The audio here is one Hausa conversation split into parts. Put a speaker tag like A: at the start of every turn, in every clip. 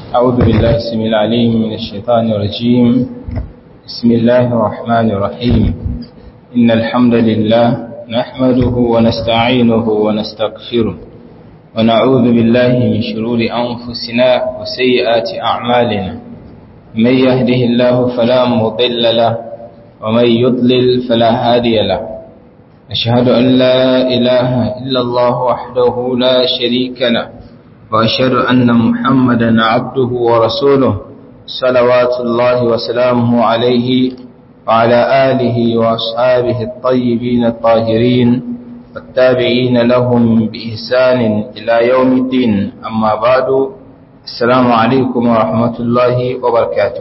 A: أعوذ بالله السميع العليم من الشيطان الرجيم بسم الله الرحمن الرحيم إن الحمد لله نحمده ونستعينه ونستغفره ونعوذ بالله من شرور أنفسنا وسيئات أعمالنا من يهده الله فلا مضل له ومن يضلل فلا هادي له أشهد أن لا إله إلا الله وحده لا شريك له وأشهد أن محمدا عبده ورسوله صلوات الله وسلامه عليه وعلى آله وأصحابه الطيبين الطاهرين والتابعين لهم بإحسان إلى يوم الدين أما بعد السلام عليكم ورحمة الله وبركاته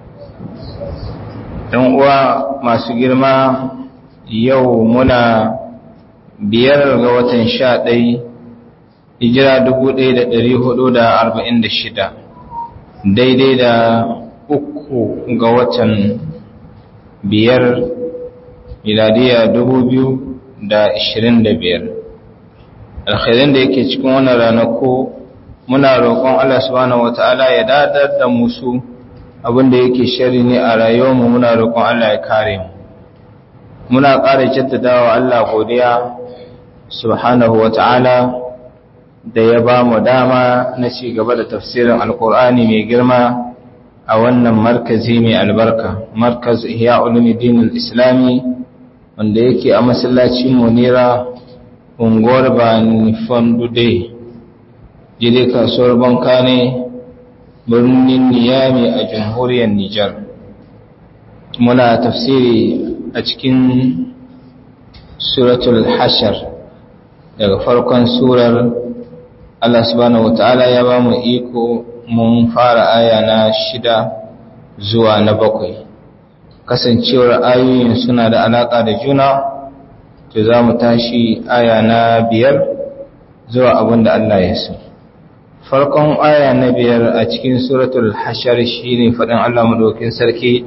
A: uwa masu girma yau muna biyar ga watan sha ɗai hijira dubu ɗaya da ɗari hudu da arba'in da shida daidai da uku ga watan biyar miladiya dubu biyu da ashirin da biyar alkhairin da yake cikin wannan ranako muna roƙon Allah subhanahu wata'ala ya dadar da musu abinda yake shari ne a rayuwarmu muna roƙon Allah ya kare mu muna ƙara jaddadawa Allah godiya subhanahu wata'ala da ya ba mu dama na ci gaba da tafsirin alkur'ani mai girma a wannan markazi mai albarka markaz ihya ulumuddin islami wanda yake a masallacin munira unguwar bani fondude jide kasuwar banka ne birnin niyami a jamhuriyar nijar muna tafsiri a cikin suratul hashar daga farkon surar Allah subhanahu wata'ala ya ba mu iko mun fara aya na shida zuwa na bakwai kasancewar ayoyin suna da alaƙa da juna to za mu tashi aya na biyar zuwa abin da Allah ya so farkon aya na biyar a cikin suratul hashar shine faɗin Allah madaukin sarki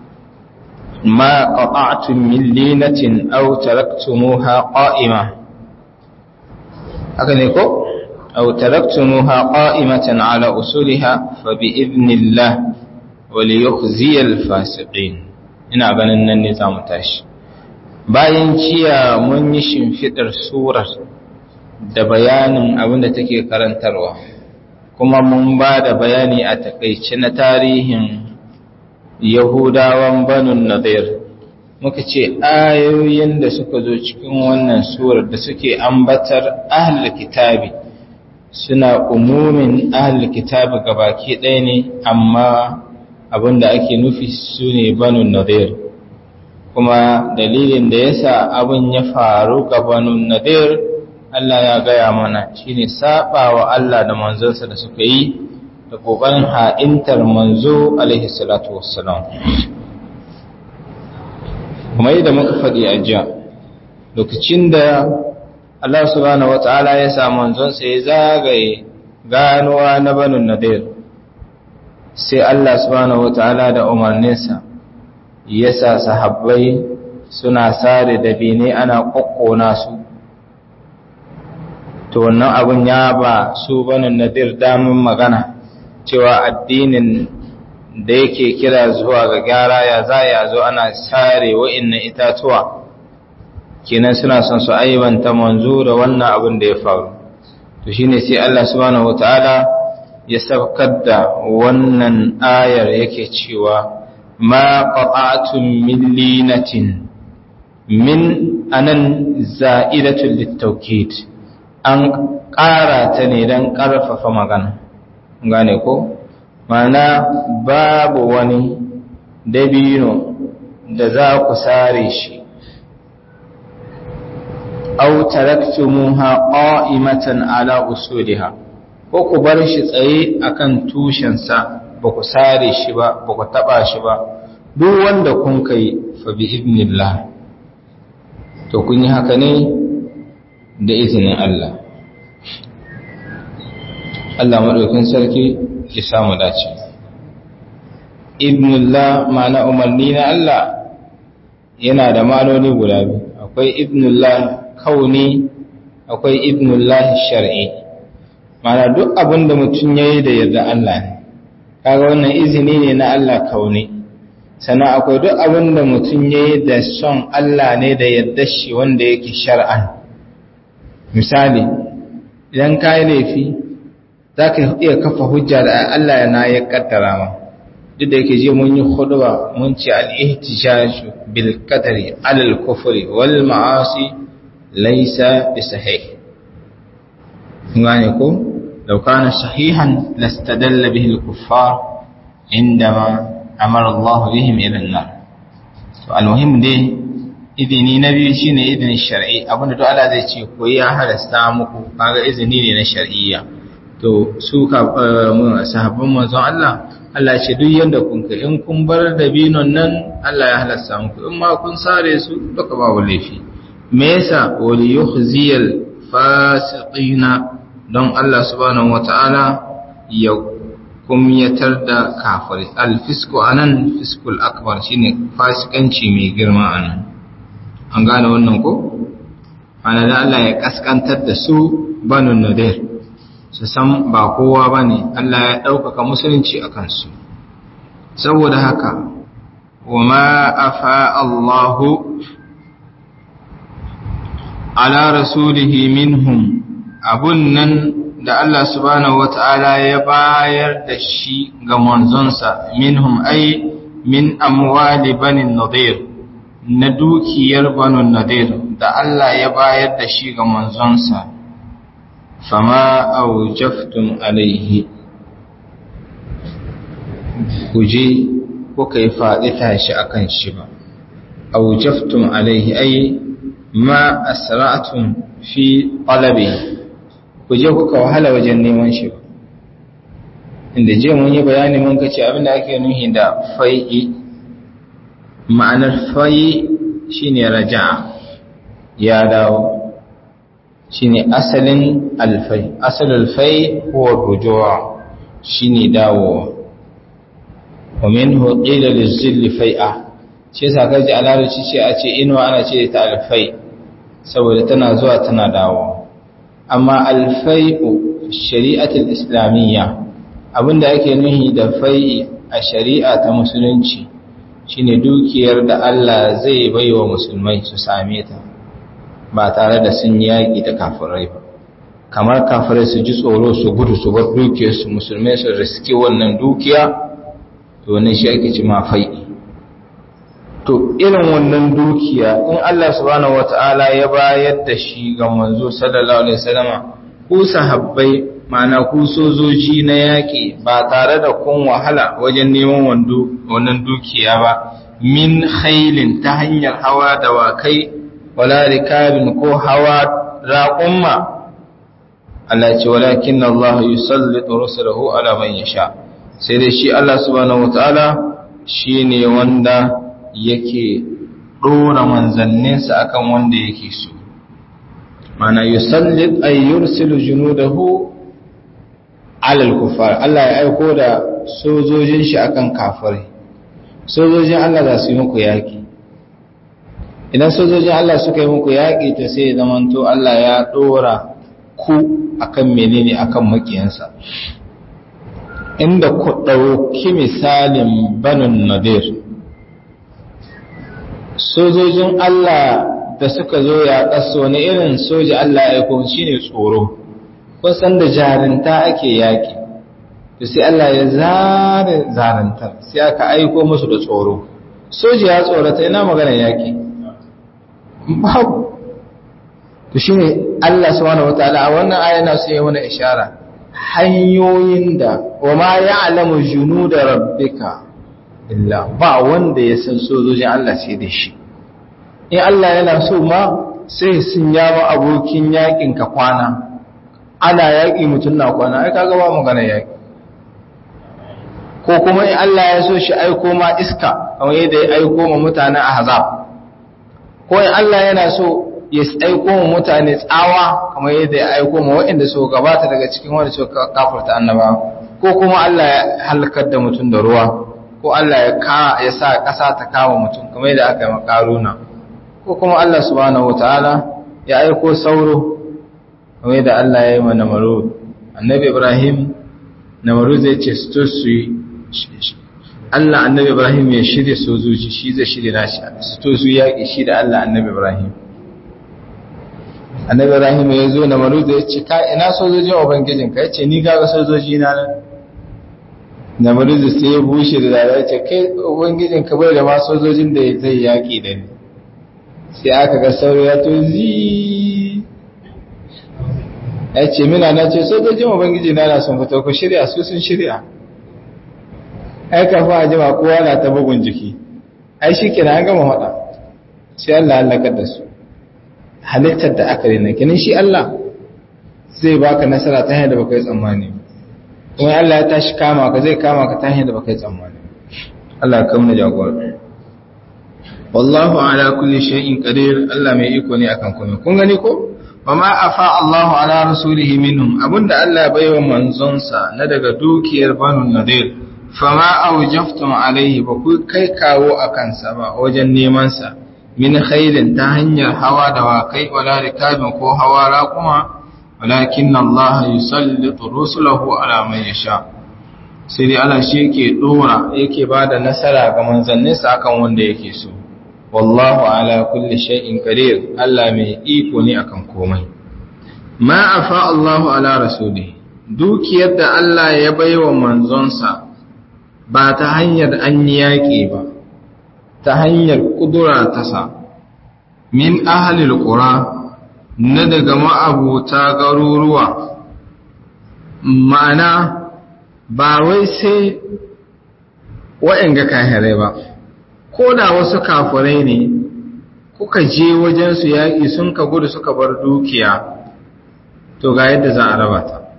A: ma qata'tum min linatin aw taraktumuha qa'ima haka ne ko أو تركتموها قائمة على أصولها فبإذن الله وليخزي الفاسقين ina ganin nan ne za mu tashi bayan ciya mun yi shimfiɗar surar da bayanin abin da take karantarwa kuma mun ba da bayani a takaice na tarihin yahudawan banun nadir muka ce ayoyin da suka zo cikin wannan surar da suke ambatar ahlul kitabi suna umumin ahal kitabi gabaki ɗaya ne amma abinda ake nufi su ne banu nadir kuma dalilin da yasa abin ya faru ga banu nadir Allah ya gaya mana shine saba wa Allah da manzonsa da suka yi da kokarin ha'intar manzo alaihi salatu wassalam kuma yadda muka faɗi a jiya lokacin da Allah subhanahu wata'ala ya sa manzonsa ya zagaye ganuwa na banu nadir sai Allah subhanahu wata'ala da umarninsa ya sa sahabbai suna sare da bene ana kokkona su to wannan abun ya ba su banu nadir damin magana cewa addinin da yake kira zuwa ga gyara ya za ya zo ana sare wa'innan itatuwa kenan suna son su aibanta manzo da wannan abin da ya faru to shine sai Allah subhanahu wataala ya saukar da wannan ayar yake cewa ma qata'tum min linatin min anan za'idatul litawkid an ƙara ta ne don ƙarfafa magana gane ko mana babu wani dabino da za ku sare shi aw taraktumuha qa'imatan ala usuliha ko ku bar shi tsaye akan tushensa ba ku sare shi ba ba ku taba shi ba duk wanda kun kai fa bi idnillah to kun yi haka ne da izinin Allah Allah madaukin sarki ya samu dace ibnullah ma'ana umarni na Allah yana da maloli guda biyu akwai ibnullah kauni akwai ibnullahi shar'i mana duk abin da mutum ya yi da yarda Allah ne kaga wannan izini ne na Allah kaune sannan akwai duk abin da mutum ya yi da son Allah ne da yadda shi wanda yake shar'an misali idan ka yi laifi za ka iya kafa hujja da Allah na ya kaddara ma duk da yake je mun yi huduwa mun ce al-ihtijaj bil qadari alal kufri wal ma'asi laysa bi sahih ngane ko law kana sahihan lastadalla bihi al-kuffar indama amara Allah bihim ila an-nar to al-muhim dai idini na biyu shine idinin shar'i abinda duk Allah zai ce ko ya halasta muku kaga izini ne na shar'iyya to su ka sahabban manzon Allah Allah ce duk yanda kun ka in kun bar dabinon nan Allah ya halasta muku in ma kun sare su duka babu laifi me yasa wal yukhziyal fasiqina don Allah subhanahu wataala ya kumyatar da kafiri al-fisku anan fiskul akbar shine fasikanci mai girma anan an gane wannan ko ana da Allah ya kaskantar da su banu nadir su san ba kowa ba ne Allah ya ɗaukaka musulunci a kansu saboda haka wa ma afa Allahu ala rasulihi minhum abun nan da Allah subhanahu wata'ala ya bayar da shi ga manzonsa minhum ai min amwali banin nadir na dukiyar banu nadir da Allah ya bayar da shi ga manzonsa fama aujaftum alaihi kuje kuka yi faɗi tashi akan shi ba aujaftum alaihi ai ma asra'tum fi talabi kuje kuka wahala wajen neman shi ba inda je mun yi bayani mun kace abinda ake nuhi da fai'i ma'anar fai'i shine raja'a ya dawo shine asalin alfai asalin alfai huwa rujua shine dawowa wa minhu qila lizill fai'a shi yasa kaji a larabci ce a ce inuwa ana ce ta alfai saboda tana zuwa tana dawowa amma alfai'u shari'atul islamiyya abinda ake nuhi da fai'i a shari'a ta musulunci shine dukiyar da Allah zai baiwa musulmai su same ta ba tare da sun yaƙi da kafirai ba kamar kafirai su ji tsoro su gudu su bar dukiyarsu musulmai su riske wannan dukiya to wannan shi ake ci fai'i. to irin wannan dukiya in Allah subhanahu wata'ala ya bayar da shi ga manzo sallallahu alaihi wasallama ku sahabbai ma'ana ku sojoji na yaƙi ba tare da kun wahala wajen neman wando wannan dukiya ba min khailin ta hanyar hawa da wakai wala rikabin ko hawa raƙumma Allah ce walakin Allah yusallitu rusulahu ala man yasha sai dai shi Allah subhanahu wataala shine wanda yake dora manzanninsa akan wanda yake so mana yusallit ay yursilu junudahu ala al-kuffar Allah ya aiko da sojojin shi akan kafirai sojojin Allah za su yi muku yaki idan sojojin Allah suka yi muku yaƙi to sai zamanto Allah ya ɗora ku akan menene akan makiyansa inda ku ɗauki misalin banin nadir sojojin Allah da suka zo ya ƙasa wani irin soja Allah ya aiko shine tsoro kusan da jarinta ake yaƙi to sai Allah ya zare zarantar sai aka aiko musu da tsoro soja ya tsorata ina magana yaƙi babu to shine Allah subhanahu wataala a wannan aya na so ya mana ishara hanyoyin da wa ma ya'lamu junuda rabbika illa ba wanda ya san sojojin Allah sai da shi in Allah yana so ma sai sun yawa abokin yakin ka kwana ana yaki mutun na kwana ai kaga ba magana yaki ko kuma in Allah ya so shi aiko ma iska kamar yadda ya aiko ma mutanen ahzab ko in Allah yana so ya aiko mu mutane tsawa kamar yadda ya aiko mu waɗanda su gabata daga cikin wanda su kafarta annaba ko kuma Allah ya halakar da mutum da ruwa ko Allah ya ka ya sa ƙasa ta kama mutum kamar yadda aka yi makaruna ko kuma Allah subhanahu wataala ya aiko sauro kamar yadda Allah ya yi ma Namrud annabi Ibrahim Namrud zai ce su su Allah annabi Ibrahim ya shirya sojoji shi zai shirya nashi su to su yaƙi shi da Allah annabi Ibrahim annabi Ibrahim ya zo na maruzu ya ce ka ina sojojin ubangijin ka ya ce ni kaga sojoji na nan na maruzu sai ya bushe da dare ya ce kai ubangijin ka bai da ma sojojin da zai yaƙi da ni sai aka ga sauro ya to zi ya ce mina na ce sojojin ubangiji na na sun fito ku shirya su sun shirya ai kafa a jima kowa na ta bugun jiki ai shi kina an gama faɗa sai Allah halakar da su halittar da aka rina kinin shi Allah zai baka nasara ta hanyar da baka yi tsammani kuma Allah ya tashi kama ka zai kama ka ta hanyar da baka yi tsammani Allah ka kamna jagora wallahu ala kulli shay'in qadir Allah mai iko ne akan komai kun gani ko wama afa Allahu ala rasulihi minhum abunda Allah ya baiwa manzonsa na daga dukiyar banu nadir fama aujaftum alaihi ba ku kai kawo a kansa ba wajen neman sa min khairin ta hanyar hawa da wakai wala rikabin ko hawa raquma walakin Allah yusallitu rusulahu ala man yasha sai dai Allah shi yake dora yake bada nasara ga manzanninsa akan wanda yake so wallahu ala kulli shay'in qadir Allah mai iko ne akan komai ma afa Allahu ala rasuli dukiyar da Allah ya baiwa manzonsa ba ta hanyar an yaƙi ba ta hanyar kudura ta sa min ahlil qura na daga ma'abuta garuruwa ma'ana ba wai sai wa'anga kahirai ba ko da wasu kafirai ne kuka je wajensu yaƙi sun ka gudu suka bar dukiya to ga yadda za a raba ta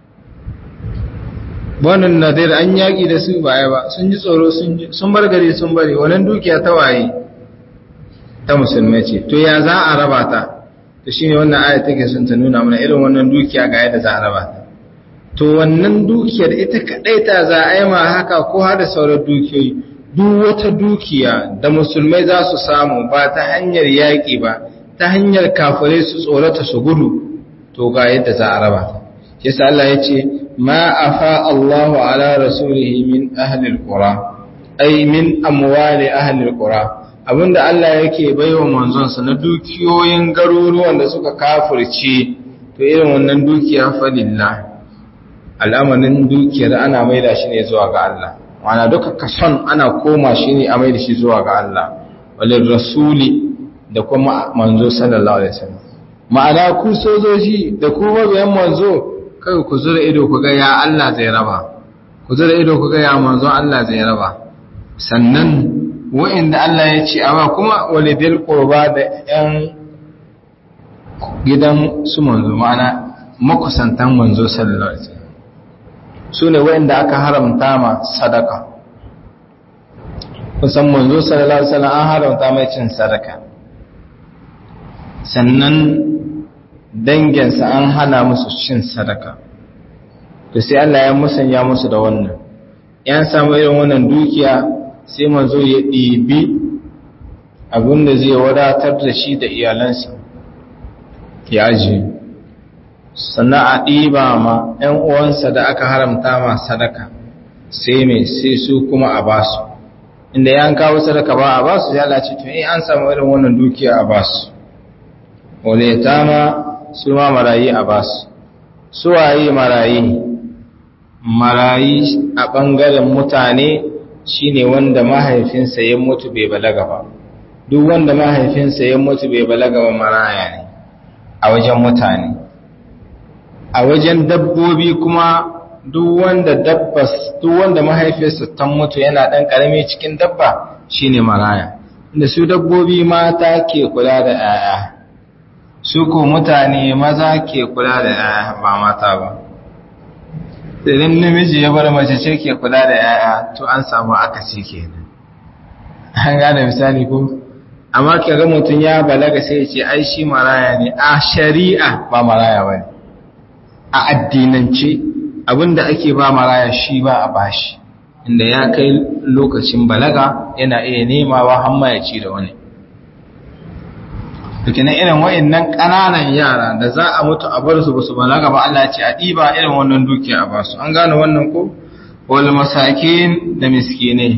A: wannan nadir an yaƙi da su baya ba sun ji tsoro sun bar gari sun bari wannan dukiya ta waye ta musulmai ce to ya za a raba ta to shine wannan aya take sun ta nuna mana irin wannan dukiya ga yadda za a raba ta to wannan dukiyar ita kadai ta za a yi ma haka ko har da sauran dukiyoyi duk wata dukiya da musulmai za su samu ba ta hanyar yaƙi ba ta hanyar kafirai su tsorata su gudu to ga yadda za a raba ta yasa Allah ya ce ma afa Allahu ala rasulihi min ahli alqura ay min amwali ahli alqura abinda Allah yake baiwa manzonsa na dukiyoyin garuruwan da suka kafirce to irin wannan dukiya fa lillah al'amarin dukiyar ana maida shi ne zuwa ga Allah wana duka kason ana koma shi ne a maida shi zuwa ga Allah walil rasuli da kuma manzo sallallahu alaihi wasallam ma'ana ku sojoji da ku mabiyan manzo kai ku zura ido ku ga ya Allah zai raba ku zura ido ku ga ya manzo Allah zai raba sannan wa'inda Allah ya ce awa kuma walidil qurba da yan gidan su manzo ma'ana makusantan manzo sallallahu alaihi wasallam su ne wa'inda aka haramta ma sadaka kusan manzo sallallahu alaihi wasallam an haramta mai cin sadaka sannan danginsa an hana musu cin sadaka to sai Allah ya musanya musu da wannan yan samu irin wannan dukiya sai manzo ya ɗibi abinda zai wadatar da shi da iyalansa ya ji sannan a ɗiba ma ‘yan uwansa da aka haramta ma sadaka sai mai sai su kuma a basu inda ya kawo sadaka ba a basu ya lace to in an samu irin wannan dukiya a basu wale ta ma su ma marayi a basu su waye marayi marayi a ɓangaren mutane shine wanda mahaifinsa ya mutu bai balaga ba duk wanda mahaifinsa ya mutu bai balaga ba maraya ne a wajen mutane a wajen dabbobi kuma duk wanda dabbas duk wanda mahaifinsa ta mutu yana dan karami cikin dabba shine maraya inda su dabbobi mata ke kula da 'ya'ya su ko mutane maza ke kula da 'ya'ya ba mata ba idan namiji ya bar mace ce ke kula da 'ya'ya to an samu akasi kenan an gane misali ko amma kaga mutum ya balaga sai ya ce ai shi maraya ne a shari'a ba maraya bane a addinance abinda ake ba maraya shi ba a bashi inda ya kai lokacin balaga yana iya nemawa hamma ya ci da wani dukkanin irin wa'annan ƙananan yara da za a mutu a bar su ba su balaga ba Allah ce a ɗiba irin wannan dukiya a basu an gane wannan ko wal masakin da miskinai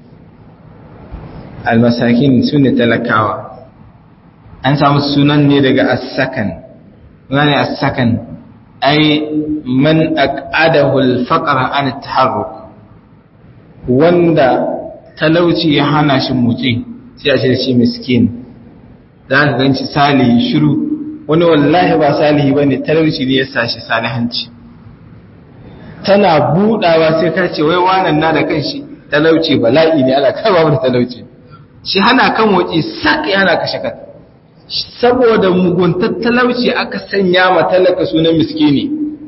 A: al masakin sune talakawa an samu sunan ne daga as-sakan gane as-sakan ai man aqadahu al-faqra an at-taharruk wanda talauci ya hana shi motsi sai a ce shi miskin za ka ganci salihi shiru wani wallahi ba salihi bane talauci ne ya sa shi salihanci tana budawa sai ka ce wai wannan na da kanshi talauci bala'i ne ana kai babu talauci shi hana kan waje sak yana kashe kan saboda muguntar talauci aka sanya ma talaka sunan miskini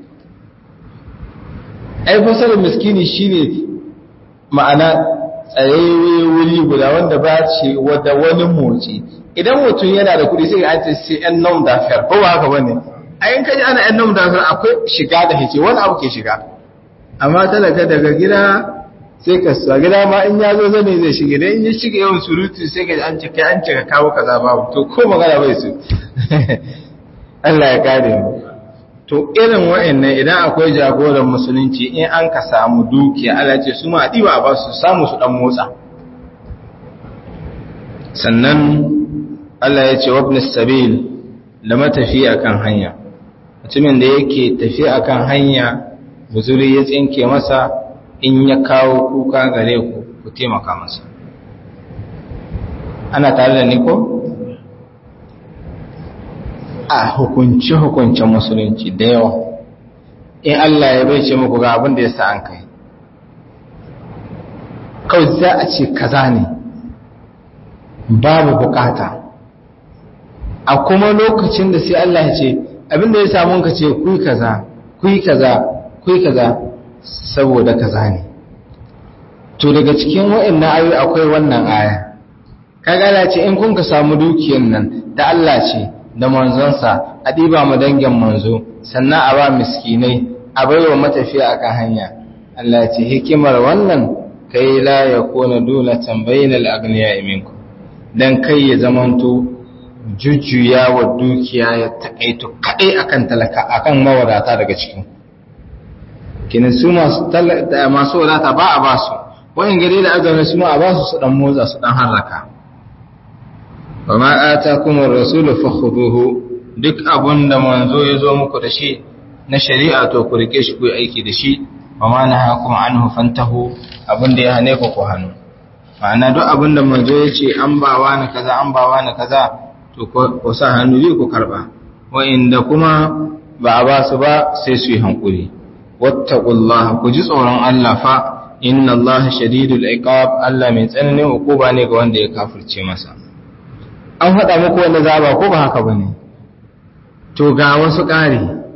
A: ai fasarar miskini shine ma'ana tsayayye wuri guda wanda ba ce wadda wani motsi idan mutum yana da kudi sai an ce sai yan nom da fer ko ba haka bane a yin kaji ana yan nom da fer akwai shiga da hice wani abu ke shiga amma talaka daga gida sai ka sa gida ma in ya zo zane zai shige dan in ya shige yawan surutu sai ka an ce kai an ce ka kawo kaza babu to ko magana bai su Allah ya kare mu to irin wa'annan idan akwai jagoran musulunci in an ka samu dukiya Allah ce su ma diba ba su samu su dan motsa sannan Allah ya ce wabn sabil da matafi akan hanya mutumin da yake tafi akan hanya buzuri ya tsinke masa in ya kawo kuka gare ku ku taimaka masa ana tare da ni ko a hukunci hukuncin musulunci da yawa in Allah ya bai ce muku ga abin da ya sa an kai kawai za a ce kaza ne babu bukata a kuma lokacin da sai Allah ya ce abin da ya samu ka ce kuyi kaza kuyi kaza kuyi kaza saboda kaza ne to daga cikin wa'annan ayoyi akwai wannan aya kaga Allah ce in kun ka samu dukiyar nan da Allah ce da manzonsa a ɗiba mu dangin manzo sannan a ba miskinai a bai wa matafiya akan hanya Allah ce hikimar wannan kai la ya kona dole tambayin al'agniya iminku don kai ya zamanto jujjuya wa dukiya ya taƙaito kaɗai akan talaka akan mawadata daga cikin kinin su masu wadata ba a ba su wa'in gari da azamin su ma a ba su su ɗan motsa su ɗan harraka wa ma atakumur rasulu fakhuduhu duk abun da manzo ya zo muku da shi na shari'a to ku rike shi ku yi aiki da shi wa ma nahakum anhu fantahu abun da ya hane ku ku hannu ma'ana duk abun da manzo ya ce an bawa ni kaza an bawa ni kaza to ku sa hannu yi ku karba wa inda kuma ba a ba su ba sai su yi hankuri wattaqullaha ku ji tsoron Allah fa inna Allah shadidul iqab Allah mai tsananin hukuma ne ga wanda ya kafirce masa an faɗa muku wanda zaba ko ba haka ba ne to ga wasu ƙari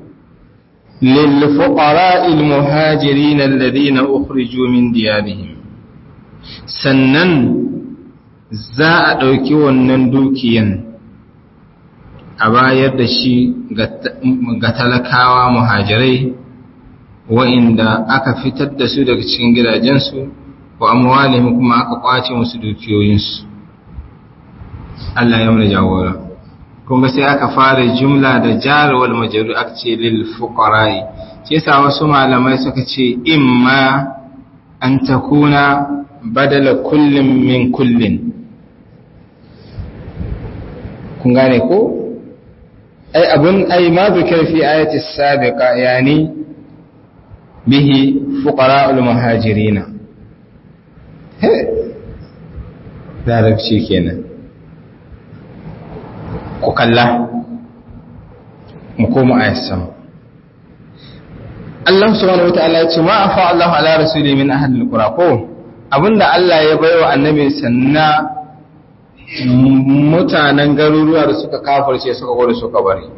A: lilfuqara'il muhajirin alladhina ukhriju min diyarihim sannan za a ɗauki wannan dukiyan a bayar da shi ga talakawa muhajirai wa'inda aka fitar da su daga cikin gidajensu wa amwalihim kuma aka kwace musu dukiyoyinsu Allah ya mana jagora kuma sai aka fara jumla da jar wal majrur aka ce lil fuqara'i sai sa wasu malamai suka ce imma an takuna badala kullin min kullin kun gane ko ai abun ai ma zikir fi ayati sabiqa yani bihi fuqara'ul muhajirina he larabci kenan ku kalla mu koma ayat sama Allah subhanahu wataala ya ce ma afa Allah ala rasuli min ahli alqura ko abinda Allah ya baiwa annabi sanna mutanen garuruwa da suka kafirce suka gode suka bari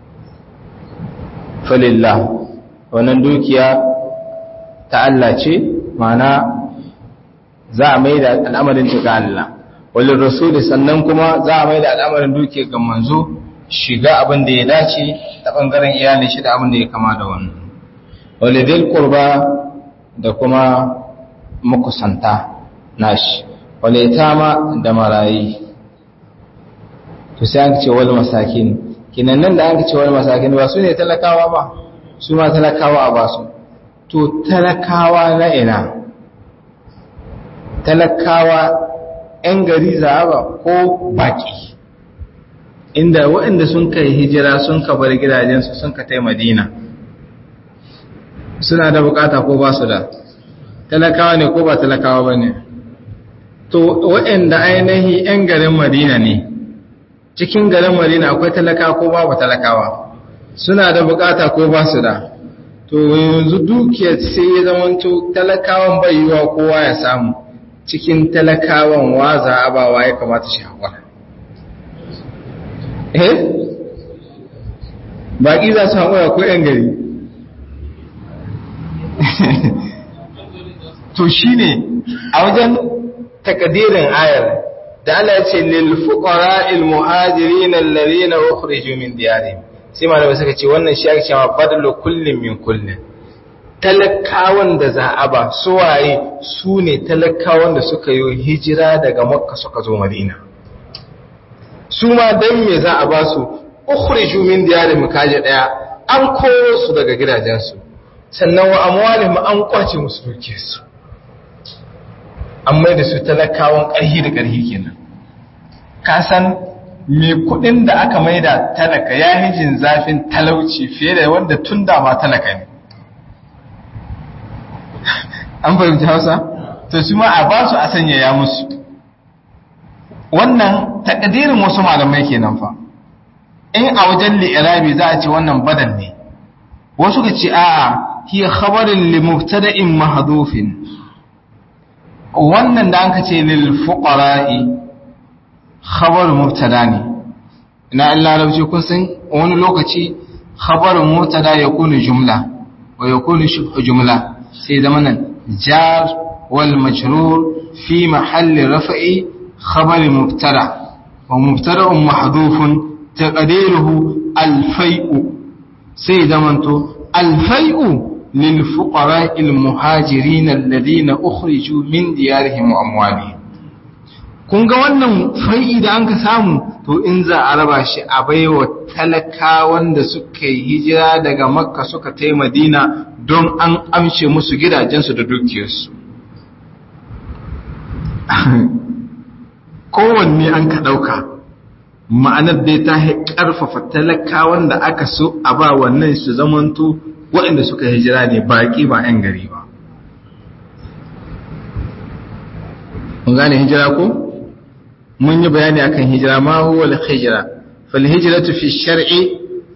A: falillah wannan dukiya ta Allah ce mana za a mai da al'amarin ta ga Allah walin rasuli sannan kuma za a mai da al'amarin dukiya ga manzo shiga abin da ya dace ta bangaren iyalin shi da abin da ya kama da wannan walidil qurba da kuma makusanta nashi walitama da marayi to sai an ce wal masakin kinan nan da an ce wal masakin ba su ne talakawa ba su ma talakawa a basu to talakawa na ina talakawa 'yan gari zaba ko baki inda waɗanda sun kai hijira sun ka bar gidajensu sun ka tai madina suna da bukata ko ba su da talakawa ne ko ba talakawa ba ne to waɗanda ainihi 'yan garin madina ne cikin garin madina akwai talakawa ko babu talakawa suna da bukata ko ba su da to yanzu dukiyar sai ya zamanto talakawan bai yiwa kowa ya samu cikin talakawan waza abawa ya kamata shi haƙura eh baƙi za su haƙura ko 'yan gari to shi ne a wajen takadirin ayar da Allah ce lil fuqara al muhajirin alladhina ukhriju min diyarihim sai malamai suka ce wannan shi ake cewa fadlu kullin min kullin talakawan da za a ba suwaye su ne talakawan da suka yi hijira daga makka suka zo madina su ma dan me za a ba su ukhriju min diyarihim kaje daya an koro su daga gidajensu sannan wa amwalihim an kwace musu dukiyarsu an mai da su talakawan ƙarhi da ƙarhi kenan ka san me kuɗin da aka mai da talaka ya hijin zafin talauci fiye da wanda tun da ma talaka ne an fahimci hausa to su ma a ba su a sanya ya musu wannan takadirin wasu malamai kenan fa in a wajen li'irabi za a ce wannan badal ne wasu ka ce a'a hiya khabarin li mubtada'in mahdhufin wannan da anka ce lil fuqara'i khabar mubtada ne ina Allah larabci kun san wani lokaci khabar mubtada yakunu jumla wa yakunu shibhu jumla sai zama nan jar wal majrur fi mahalli raf'i khabar mubtada wa mubtada'un mahdhufun taqdiruhu al fai'u sai zamanto al fai'u للفقراء المهاجرين الذين أخرجوا من ديارهم وأموالهم kun ga wannan fai'i da an ka samu to in za a raba shi a baiwa talakawan da suka yi hijira daga makka suka tai madina don an amshe musu gidajensu da dukiyarsu kowanne an ka ɗauka ma'anar dai ta ƙarfafa talakawan da aka so a ba wannan su zamanto waɗanda suka hijira ne baƙi ba 'yan gari ba. Mun gane hijira ko? Mun yi bayani akan hijira ma huwa al-hijira. Fal hijratu fi shar'i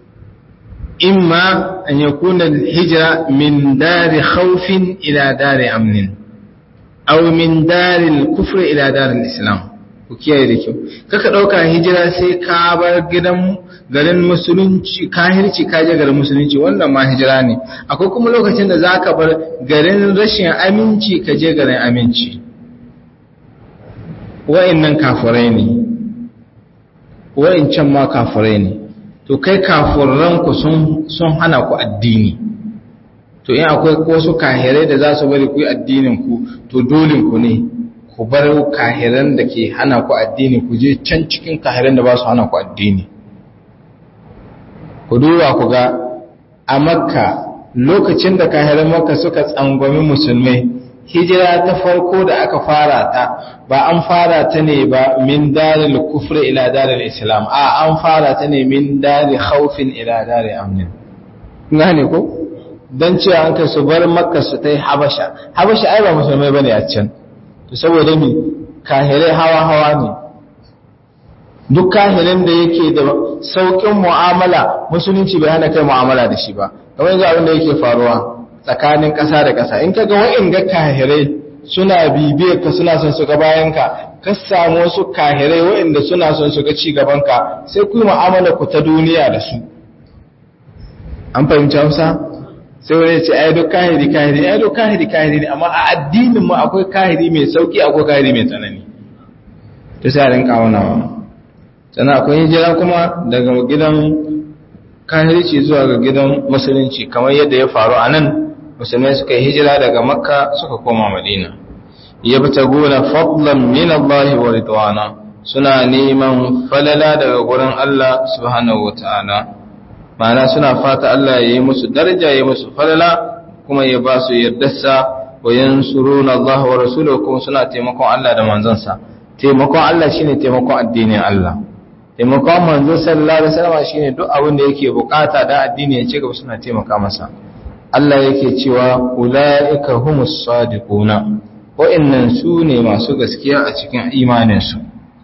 A: imma an yakuna al-hijra min dari khawfin ila dari amnin aw min dari al-kufr ila dari al-islam. Ku kiyaye da kyau. Kaka ɗauka hijira sai ka bar gidan garin musulunci kahirci kaje garin musulunci wannan ma hijira ne akwai kuma lokacin da zaka bar garin rashin aminci kaje garin aminci wa'annan kafirai ne wa'ancan ma kafirai ne to kai kafiran ku sun sun hana ku addini to in akwai wasu kahirai da za su bari ku yi addinin ku to dole ku ne ku bar kahiran da ke hana ku addini ku je can cikin kahiran da ba su hana ku addini ku duba ku ga a makka lokacin da kahiran makka suka tsangwami musulmai hijira ta farko da aka fara ta ba an fara ta ne ba min daril kufri ila daril islam a an fara ta ne min dari khawfin ila dari amnin gane ko dan cewa an kai su bar makka su ta yi habasha habasha ai ba musulmai bane a can to saboda mi kahirai hawa hawa ne duk kahirin da yake da saukin mu'amala musulunci bai hana kai mu'amala da shi ba kamar yanzu abin da yake faruwa tsakanin ƙasa da ƙasa in kaga wa'in ga kahirai suna bibiyar ka suna son su ga bayan ka ka samu wasu kahirai wa'inda suna son su ga ci gaban ka sai ku yi mu'amala ku ta duniya da su an fahimci Hausa sai wani ya ce ai duk kahiri kahiri ai duk kahiri kahiri ne amma a addinin mu akwai kahiri mai sauki akwai kahiri mai tsanani to sai a rinka aunawa sannan akwai hijira kuma daga gidan kahirci zuwa ga gidan musulunci kamar yadda ya faru a nan musulmai suka yi hijira daga makka suka koma madina ya bi taguna fadlan min Allah wa ridwana suna neman falala daga gurin Allah subhanahu wa ta'ala ma'ana suna fata Allah ya yi musu daraja ya yi musu falala kuma ya ba su yardarsa wa yansuruna Allah wa rasulahu kuma suna taimakon Allah da manzonsa taimakon Allah shine taimakon addinin Allah taimakon manzo sallallahu alaihi wasallam shine duk abin da yake bukata da addini ya ci gaba suna taimaka masa Allah yake cewa ulaika humus sadiquna wa'annan su ne masu gaskiya a cikin imanin su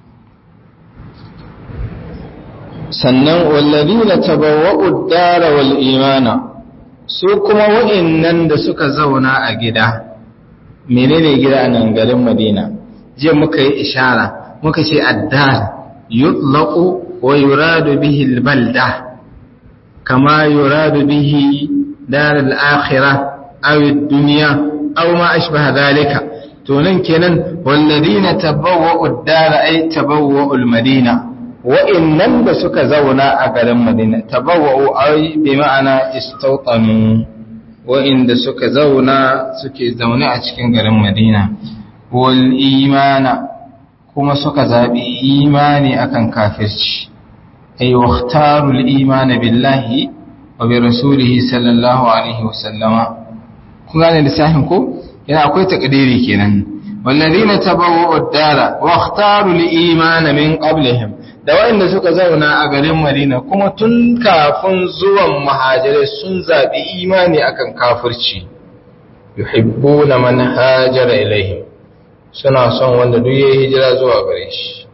A: sannan walladina tabawwa'u ad-dara wal imana su kuma wa'annan da suka zauna a gida menene gida nan garin Madina je muka yi ishara muka ce addar yutlaqu wa yuradu bihi albalda kama yuradu bihi dar al-akhirah aw ad-dunya aw ma ashbaha dhalika to nan kenan walladina tabawwa'u ad-dar ay tabawwa'u al-madina wa'annan da suka zauna a garin Madina tabawwa'u ay bi ma'ana istawtanu wa'inda suka zauna suke zaune a cikin garin Madina wal imana kuma suka zabi imani akan kafirci ay waqtaru al imana billahi wa bi rasulihi sallallahu alaihi wasallama kun gane lissafin ko yana akwai takdiri kenan walladina tabawwa'u ad-dara waqtaru al imana min qablihim da waɗanda suka zauna a garin Madina kuma tun kafin zuwan muhajirai sun zaɓi imani akan kafirci yuhibbuna man hajara ilaihim suna son wanda duk yayi hijira zuwa gare shi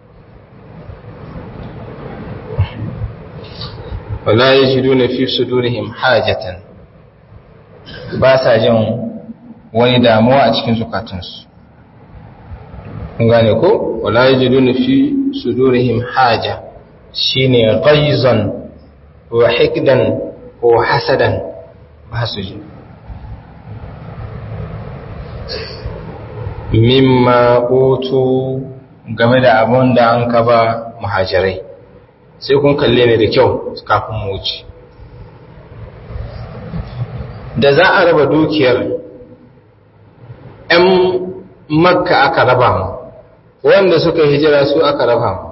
A: wala yajiduna fi sudurihim hajatan ba sa jin wani damuwa a cikin zukatunsu kun gane ko wala yajiduna fi sudurihim haja shine ghaizan wa hikdan ko hasadan ba su ji mimma utu game da abun da an kaba muhajirai sai kun kalle ne da kyau kafin mu wuce da za a raba dukiyar 'yan makka aka raba mu wanda suka hijira su aka raba mu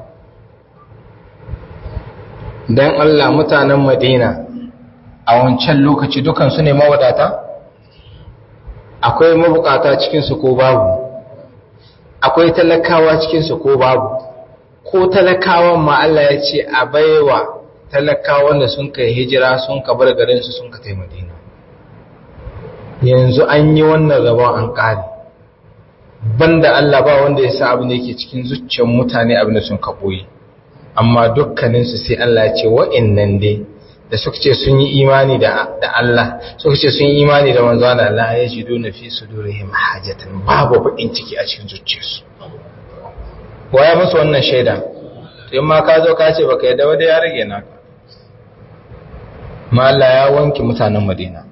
A: don Allah mutanen Madina a wancan lokaci dukansu ne mawadata akwai mabukata cikinsu ko babu akwai talakawa cikinsu ko babu ko talakawan ma Allah ya ce a baiwa talakawan da sun kai hijira sun ka bar garinsu sun ka tai Madina yanzu an yi wannan rabon an ƙare banda Allah ba wanda ya sa abin da yake cikin zuciyar mutane abin da sun kaɓoyi amma dukkaninsu sai Allah ya ce wa'innan dai da suka ce sun yi imani da Allah suka ce sun yi imani da manzo da Allah ya ji dole fi su dole him hajatan babu bakin ciki a cikin zuciyarsu waya musu wannan shaida to in ma ka zo ka ce baka yadda wanda ya rage naka ma Allah ya wanke mutanen Madina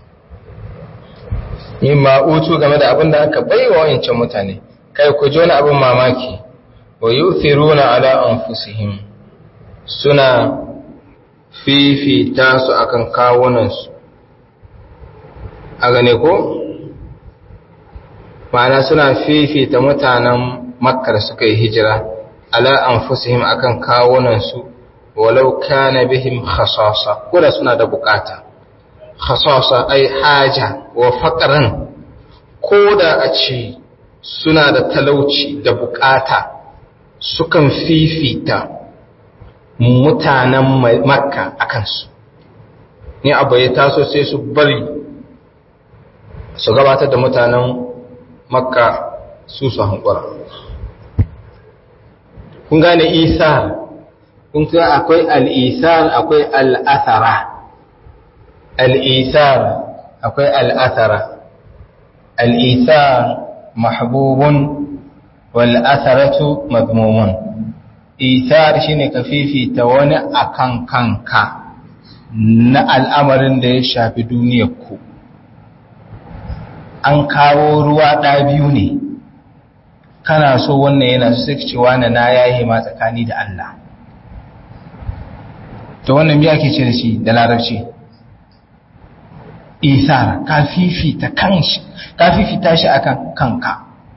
A: yin ma'utu game da abin da aka bai wa wancan mutane kai ku ji wani abin mamaki wa yuthiruna ala anfusihim suna fifita su akan kawunansu a gane ko ma'ana suna fifita mutanen makkar suka yi hijira ala anfusihim akan kawunansu walau kana bihim khasasa kuma suna da bukata khasasa ai haja wa faqran koda a ce suna da talauci da bukata sukan fifita mutanen makka a kansu ni abu ya taso sai su bari su gabatar da mutanen makka su su hankura kun gane isar kun ga akwai al'isar akwai al'athara al'isar akwai al'athara al'isar mahbubun wal'atharatu mazmumun isar shine ka fifita wani akan kanka na al'amarin da ya shafi duniyarku an kawo ruwa ɗa biyu ne kana so wannan yana su suke cewa na na yayi ma tsakani da Allah to wannan biya ke ce da shi da larabci isar ka fifita kanshi ka fifita shi akan kanka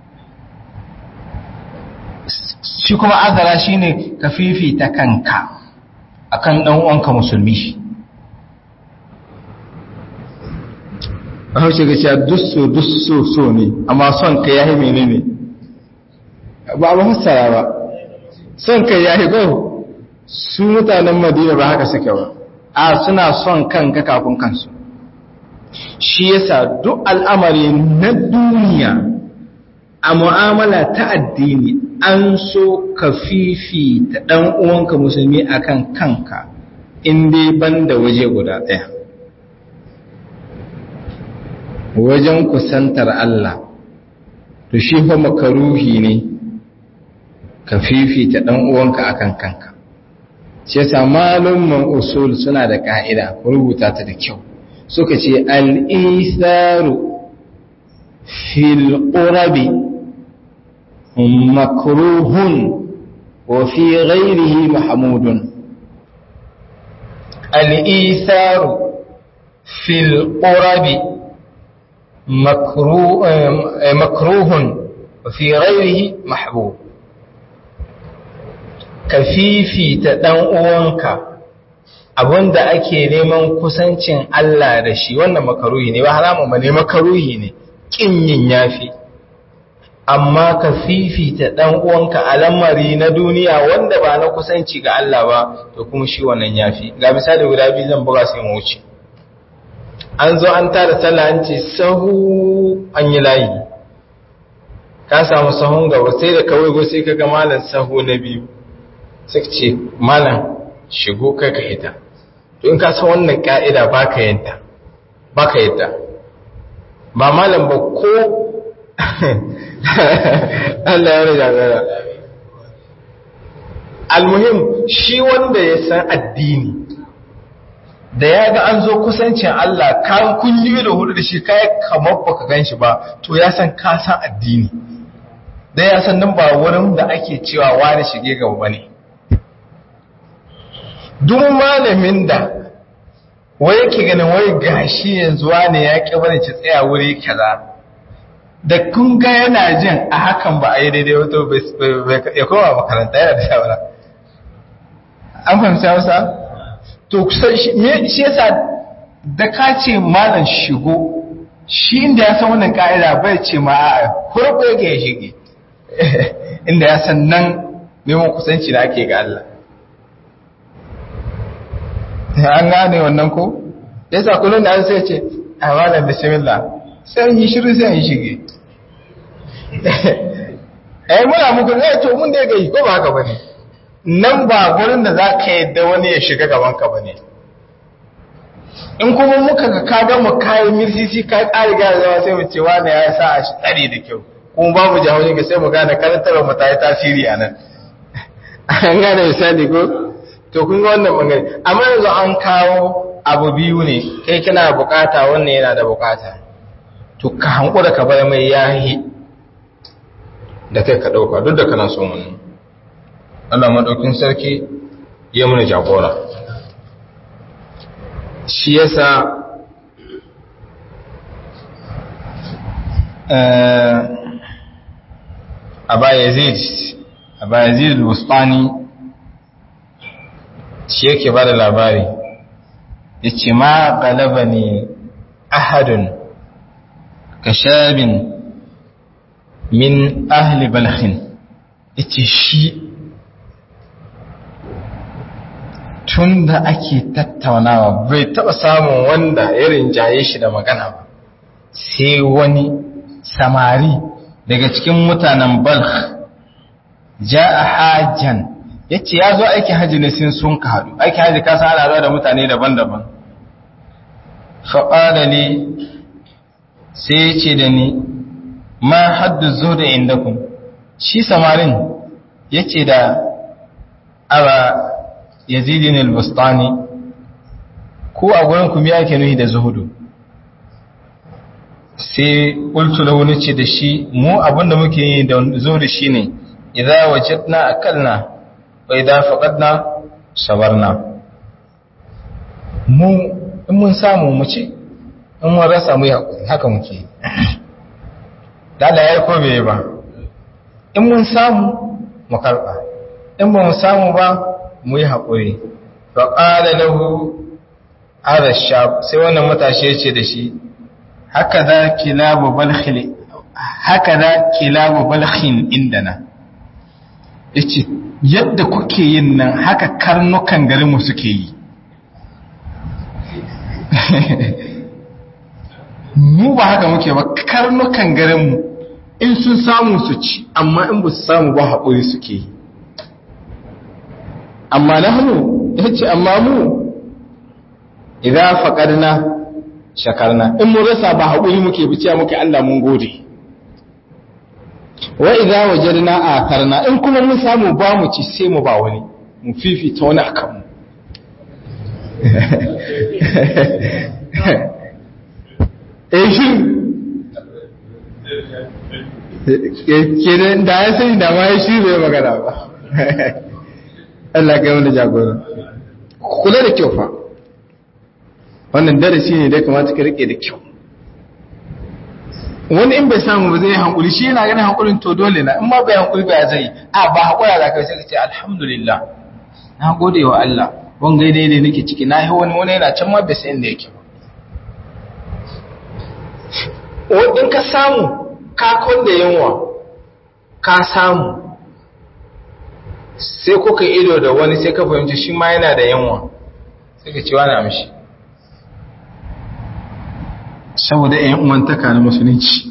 A: shi kuma azara shine ka fifita kanka akan dan uwanka musulmi a haushe ga cewa dusso dusso so ne amma son ka yahi menene ba a fassara ba son ka yahi ba su mutanen madina ba haka suke ba a suna son kanka kafin kansu shi yasa duk al'amari na duniya a mu'amala ta addini an so ka fifita ɗan uwanka musulmi akan kanka in dai ban da waje guda ɗaya wajen kusantar Allah to shi fa makaruhi ne ka fifita ɗan uwanka akan kanka shi yasa malumman usul suna da ka'ida ku rubuta ta da kyau suka ce al-isaru fil qurabi makruhun wa fi ghairihi mahmudun al-isaru fil qurabi makruhun wa fi ghairihi mahbub ka fifita ɗan uwanka abinda ake neman kusancin Allah da shi wannan makaruhi ne ba haramun ba ne makaruhi ne kin yin yafi amma ka fifita ɗan uwanka a lamari na duniya wanda ba na kusanci ga Allah ba to kuma shi wannan yafi ga misali guda biyu zan buga sai mu wuce an zo an tara sallah an ce sahu an yi layi ka samu sahun gaba sai da kawai go sai ka ga malam sahu na biyu suka ce malam shigo kai ka hita to in ka san wannan ka'ida ba ka yanta ba ka yanta ba malam ba ko Allah ya rage gara almuhim shi wanda ya san addini da ya ga an zo kusancin Allah kan kunyi da hudu da shi kai kamar baka gan shi ba to ya san ka san addini da ya san nan ba wurin da ake cewa wani shige gaba bane duk malamin da wai yake ganin wai gashi yanzu wane ya ƙi bane ci tsaya wuri kaza da kun ga yana jin a hakan ba a yi daidai wato ya koma makaranta yana da shawara an fahimci hausa to kusan shi yasa da ka ce malam shigo shi inda ya san wannan ka'ida bai ce ma a hurɓe yake ya shige inda ya san nan neman kusanci da ake ga Allah an gane wannan ko yasa kullun da an sai ce a malam bismillah sai yi shiru sai yi shige eh muna muku eh to mun da gai ko ba haka bane nan ba gurin da zaka yadda wani ya shiga gaban ka bane in kuma muka ga ka ga mu kai mirsisi ka ƙari ga zama sai mu ce wani ya sa a shi tsare da kyau kuma babu jahohi ga sai mu gane karantarwa mu ta yi tasiri a nan an gane misali ko to kun ga wannan bangare amma yanzu an kawo abu biyu ne kai kana bukata wannan yana da bukata to ka hankura ka bar mai yahi da kai ka dauka duk da kana son wannan Allah madaukin sarki ya muna jagora shi yasa Aba Yazid Aba Yazid al-Bustani shi yake ba da labari ya ce ma galaba ne ahadun ka shabin min ahli balhin ya ce shi tun da ake tattaunawa bai taɓa samun wanda ya rinjaye shi da magana ba sai wani samari daga cikin mutanen balh ja a hajjan ya ce ya zo aikin hajji ne sun sun ka haɗu aikin hajji kasa ana da mutane daban-daban faƙada ne sai ya ce da ni ma haddu zo da inda kun shi samarin ya ce da aba yazidin al-bustani ko a gurin kuma ya ke nuhi da zuhudu sai ƙultu da wani ce da shi mu abinda muke yi da zuhudu shi ne idan wajidna akalna wa idan faqadna sabarna mu in mun samu mu ci in mun rasa mu haka muke da Allah ya ko bai ba in mun samu mu karba in ba mu samu ba mu yi haƙuri fa qala lahu hada shab sai wannan matashi ya ce da shi haka za kilabu balkhil haka za kilabu balkhin indana yace yadda kuke yin nan haka karnukan garinmu suke yi mu ba haka muke ba karnukan garinmu in sun samu su ci amma in ba su samu ba haƙuri suke yi amma na hannu ya ce amma mu idan faƙarna shakarna in mun rasa ba haƙuri muke biciya muke Allah mun gode wa idan wajarna a karna in kuma mun samu ba mu ci sai mu ba wani mu fifita wani akan mu eh shi kenan da ya sani da ma ya shi bai magana ba Allah kai wanda jagora kula da kyau fa wannan darasi ne da kamata ka rike da kyau wani in bai samu ba zai hankuli shi yana ganin hankulin to dole na in ma bai hankuli ba zai a ba hakura da kai sai ka ce alhamdulillah na gode wa Allah wani gaidai ne nake ciki na yi wani wani yana can ma bai san inda yake ba in ka samu kakon da yanwa ka samu sai kuka ido da wani sai ka fahimci shi ma yana da yanwa sai ka ce wani amshi saboda ‘yan uwantaka na musulunci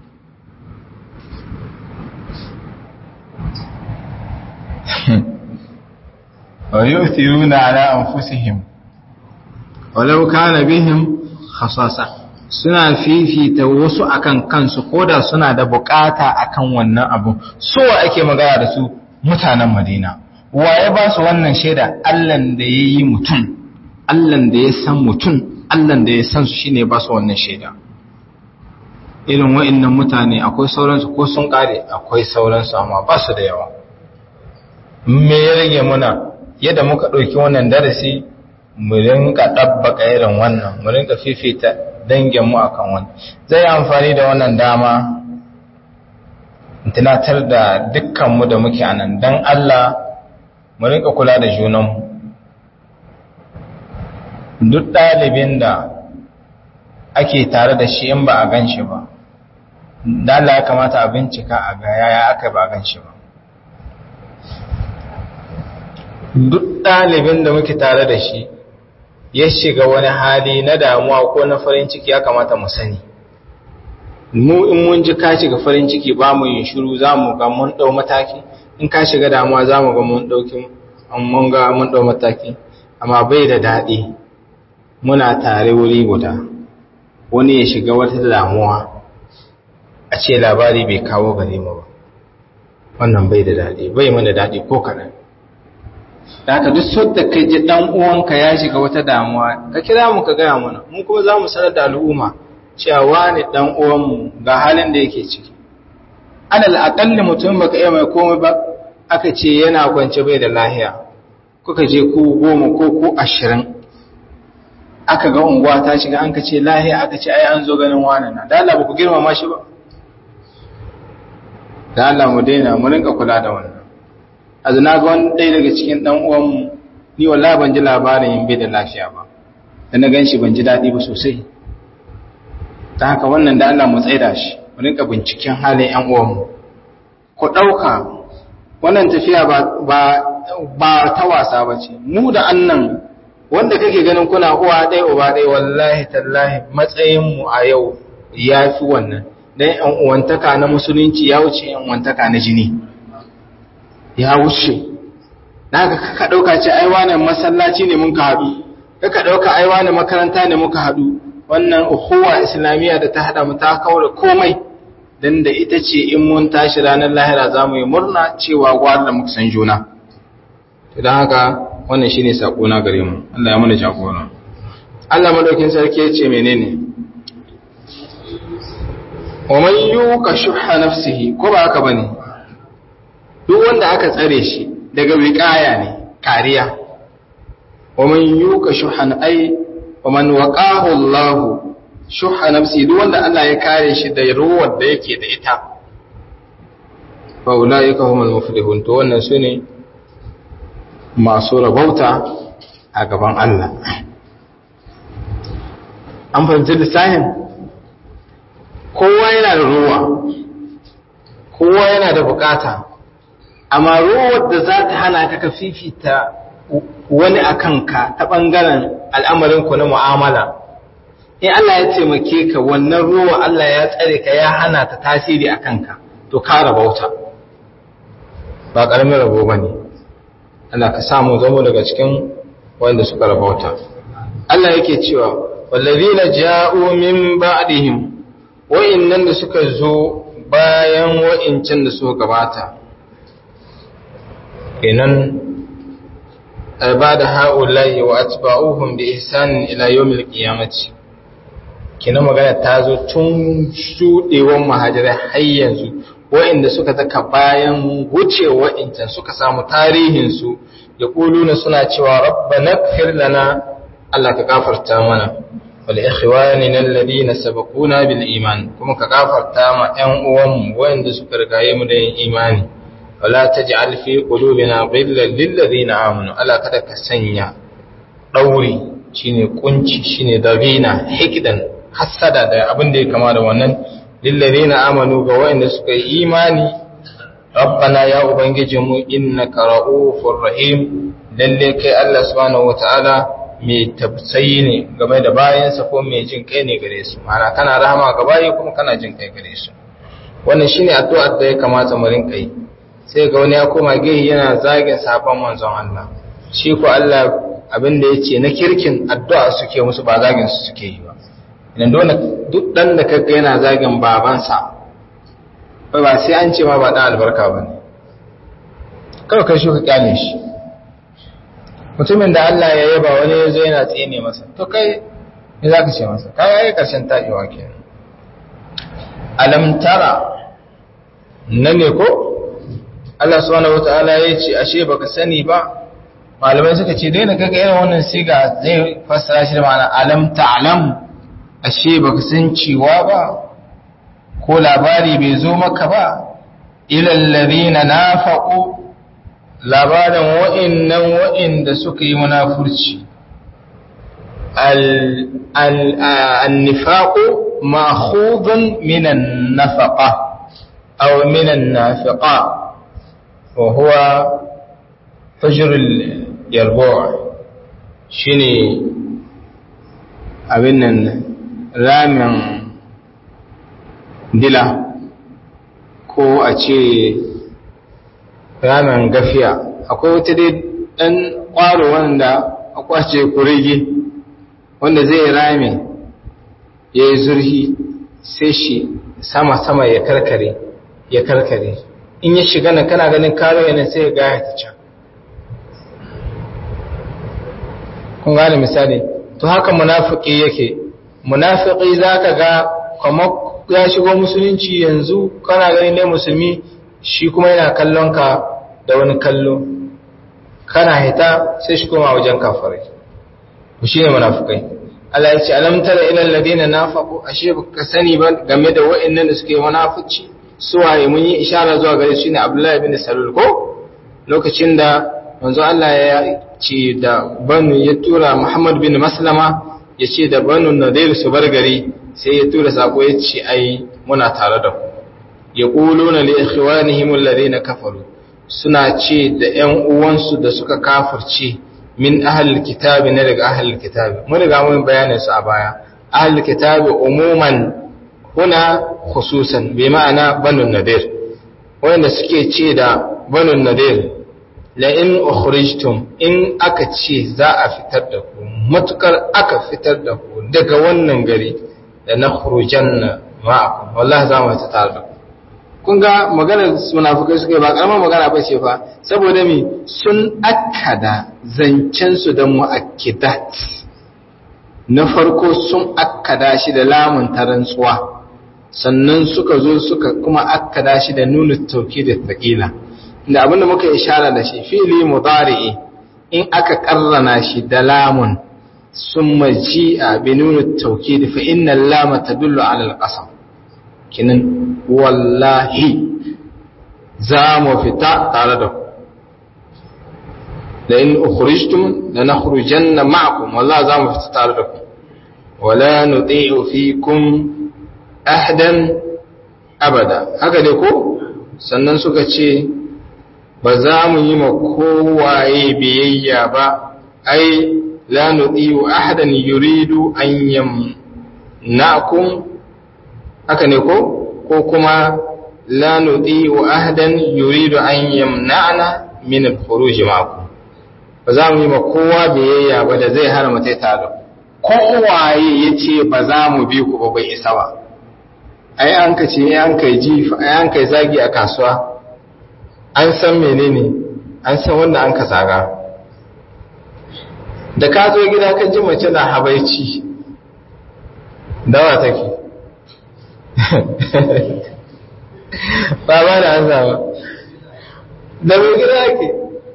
A: wa yi tiruna ala anfusihim walau kana bihim khasasa suna fifita wasu akan kansu koda suna da bukata akan wannan abu so ake magana da su mutanen madina waye ba su wannan shaida allan da ya yi mutum allan da ya san mutum allan da ya san su shine ba su wannan shaida irin wa'annan mutane akwai sauransu ko sun kare akwai sauransu amma ba su da yawa me ya rage muna yadda muka ɗauki wannan darasi mu rinka ɗabbaka irin wannan mu rinka fifita danginmu a kan wani zai yi amfani da wannan dama tunatar da dukkanmu da muke a nan don Allah mu rinka kula da junanmu duk ɗalibin da ake tare da shi in ba a gan shi ba dala ya kamata a bincika a ga yaya aka ba a gan shi ba duk ɗalibin da muke tare da shi ya shiga wani hali na damuwa ko na farin ciki ya kamata mu sani mu in mun ji ka shiga farin ciki ba mu yin shiru za mu ga mun ɗau mataki in ka shiga damuwa za mu ga mun ɗauki mun ga mun ɗau mataki amma bai da daɗi muna tare wuri guda wani ya shiga wata damuwa a ce labari bai kawo gare mu ba wannan bai da daɗi bai mana daɗi ko kaɗan da haka duk sadda ka ji dan uwanka ya shiga wata damuwa ka kira mu ka gaya mana mun kuma za mu sanar da al'umma cewa wani dan uwanmu ga halin da yake ciki alal aqalli mutum baka iya mai komai ba aka ce yana kwance bai da lahiya kuka je ku goma ko ku ashirin aka ga unguwa ta shiga an ka ce lahiya aka ce ai an zo ganin wani na da Allah ba ku girmama shi ba da Allah mu daina mu rinka kula da wannan azu na ga wani ɗaya daga cikin ɗan uwanmu ni wallahi ban ji labarin yin bai da lafiya ba da na ganshi ban ji daɗi ba sosai ta haka wannan da Allah mu tsaida shi mu rinka binciken halin ƴan uwanmu ku ɗauka wannan tafiya ba ba ba ta wasa ba ce mu da annan wanda kake ganin kuna uwa ɗaya uba ɗaya wallahi tallahi matsayinmu a yau ya fi wannan dan ƴan uwantaka na musulunci ya wuce ƴan uwantaka na jini ya wuce na ga kaka ɗauka ce ai wane masallaci ne mun ka haɗu kaka ɗauka ai wane makaranta ne muka haɗu wannan uhuwa islamiyya da ta haɗa mu ta kaura komai dan da ita ce in mun tashi ranar lahira za mu yi murna cewa gwar da muka san juna idan haka wannan shine sako na gare mu Allah ya mana jagora Allah madaukin sarki ya ce menene wa man yuqa shuhha nafsihi ko ba haka bane duk wanda aka tsare shi daga wiƙaya ne kariya wa man yuka shuhan ai wa man waqahu Allah shuha nafsi duk wanda Allah ya kare shi da ruwar da yake da ita fa ulaika humul muflihun to wannan sune masu rabauta a gaban Allah an fahimci lissahin kowa yana da ruwa kowa yana da bukata amma ruwar da za ta hana ka ka fifita wani a kanka ta ɓangaren al'amarinku na mu'amala in Allah ya taimake ka wannan ruwa Allah ya tsare ka ya hana ta tasiri a kanka to ka rabauta ba ƙaramin rabo ba ne Allah ka samu zama daga cikin wanda suka rabauta Allah yake cewa wallazina ja'u min ba'dihim wa'innan da suka zo bayan wa'incan da suka gabata kenan ba da ha'ulayi wa atba'uhum bi ihsanin ila yawmil qiyamati kenan magana ta zo tun shudewan muhajirai har yanzu wa'inda suka zaka bayan wuce wa'incan suka samu tarihin su ya kuluna suna cewa rabbana ighfir lana Allah ka gafarta mana wal ikhwanina alladhina sabaquna bil iman kuma ka gafarta ma ƴan uwanmu wanda suka rigaye mu da yin imani wala taj'al fi qulubina ghillan lil ladina amanu ala kada ka sanya dauri shine kunci shine dabina hikdan hasada da abin da ya kama da wannan lil ladina amanu ga wanda suka yi imani rabbana ya ubangijinmu innaka ra'ufur rahim lalle kai Allah subhanahu wataala mai tafsayi ne game da bayansa ko mai jin kai ne gare su mana kana rahama ga bayi kuma kana jin kai gare su wannan shine addu'ar da ya kamata mu rinka yi sai ga wani ya koma gehi yana zagin sabon manzon Allah shi ko Allah abin da yace na kirkin addu'a suke musu ba zagin su suke yi ba idan dole duk dan da kaga yana zagin babansa ba sai an ce ma ba dan albarka bane kawai kai shi ka kyale shi mutumin da Allah ya yaba wani ya zo yana tsine masa to kai me za ka ce masa kai ya yi ƙarshen taɗewa ke alam tara na ne ko Allah subhanahu wa ta'ala ya ce ashe baka sani ba malamai suka ce daina kaga irin wannan siga zai fassara shi da ma'ana alam ta'lam ashe baka san cewa ba ko labari bai zo maka ba ilal ladina nafaqu labarin wa'innan wa'inda suka yi munafurci al-nifaƙo ma'khudun minan nafaƙa aw minan nafiƙa wa huwa fajrul yarbu'a shine abin nan ramin dila ko a ce ramin gafiya akwai wata dai ɗan ƙwaro wanda a kwace kurege wanda zai rame ya yi zurhi sai shi sama-sama ya karkare ya karkare in ya shiga nan kana ganin karo yana sai ya gaya ta can kun gane misali to haka munafiki yake munafiki za ka ga kamar ya shigo musulunci yanzu kana ganin ne musulmi shi kuma yana kallon ka da wani kallo kana hita sai shi koma wajen kafirai ku shi ne munafukai Allah ya ce alam tara ila alladhina nafaqu ashe baka sani ba game da wa'annan da suke munafici suwaye mun yi ishara zuwa gare shi ne Abdullah ibn Salul ko lokacin da manzo Allah ya ce da banu ya tura Muhammad bin Maslama ya ce da banu Nadir su bar gari sai ya tura sako ya ce ai muna tare da ku yaquluna li ikhwanihim alladhina kafaru suna ce da ƴan uwansu da suka kafirce min ahlul kitabi na daga ahlul kitabi mun riga mun bayanin su a baya ahlul kitabi umuman huna khususan bi ma'ana banu nadir wanda suke ce da banu nadir la in ukhrijtum in aka ce za a fitar da ku matukar aka fitar da ku daga wannan gari da nakhrujanna ma'akum wallahi za mu ta tare da ku kun ga maganar munafukai suka yi ba karamar magana ba ce fa saboda mi sun akkada zancensu da mu'akkidat na farko sun akkada shi da lamun tarantsuwa sannan suka zo suka kuma akkada shi da nuna tauki da taƙila da abinda muka ishara da shi fili mudari'i in aka karrana shi da lamun sun maji a bi nuna tauki da fa inna lama tadullu ala al-qasam kinan wallahi za mu fita tare da ku da in ukhrijtum la nakhrujanna ma'akum wallahi za mu fita tare da ku wala nuti'u fikum ahdan abada haka ne ko sannan suka ce ba za mu yi ma kowaye biyayya ba ai la nudiyu ahadan yuridu an yamna'kum haka ne ko ko kuma la nudiyu ahadan yuridu an yamna'na min al-khuruj ma'akum ba za mu yi ma kowa biyayya ba da zai hana mutai tare kowaye yace ba za mu bi ku ba bai isa ba ai an ka ce an kai ji ai an kai zagi a kasuwa an san menene an san wanda an ka zaga da ka zo gida ka ji mace na habaici dawa take ba ba da an zama da mai gida ake